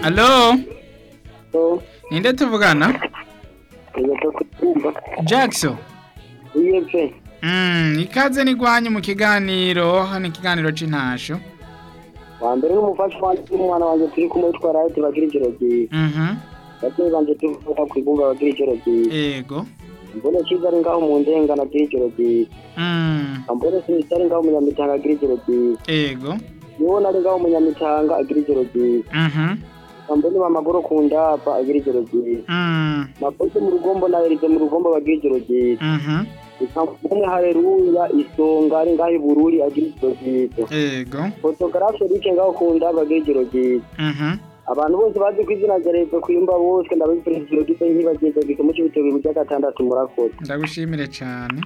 Alo Oh, ninde tuvugana ntibapfa kutumva Jackson iyo pe Mm, ikaze nigwanye mu kiganiro hano ikiganiro c'intasho wa mbere n'umufasha wanjye n'umwana wanjye turi kumwe twari aho tubagira ijoro ryiza Mhm bagenzi banjye tuvuga ku ibumba bagira ijoro ryiza yego mbone cyizari ngaho mu ndengana agira ijoro ryiza Mm mbone sinisitari ngaho umunyamitanga agira ijoro ryiza yego niwo nari ngaho umunyamitanga agira ijoro ryiza Mhm mbone mamagoro ku ndapa agira ijoro ryiza Mm makoze mu rugombo na erize mu rugombo bagira ijoro ryiza Mhm umwe hareruya isonga ari ngaho ibururi agira ijoro ryiza yego fotogarafe rike ngaho ku ndapa agira ijoro ryiza Mhm abantu bose bazi ko izina rya leta kuyumba bose ndabifurije ijoro ryiza nk'ibagenzi bagifite umuco w'itorero rya gatandatu murakoze ndagushimire cyane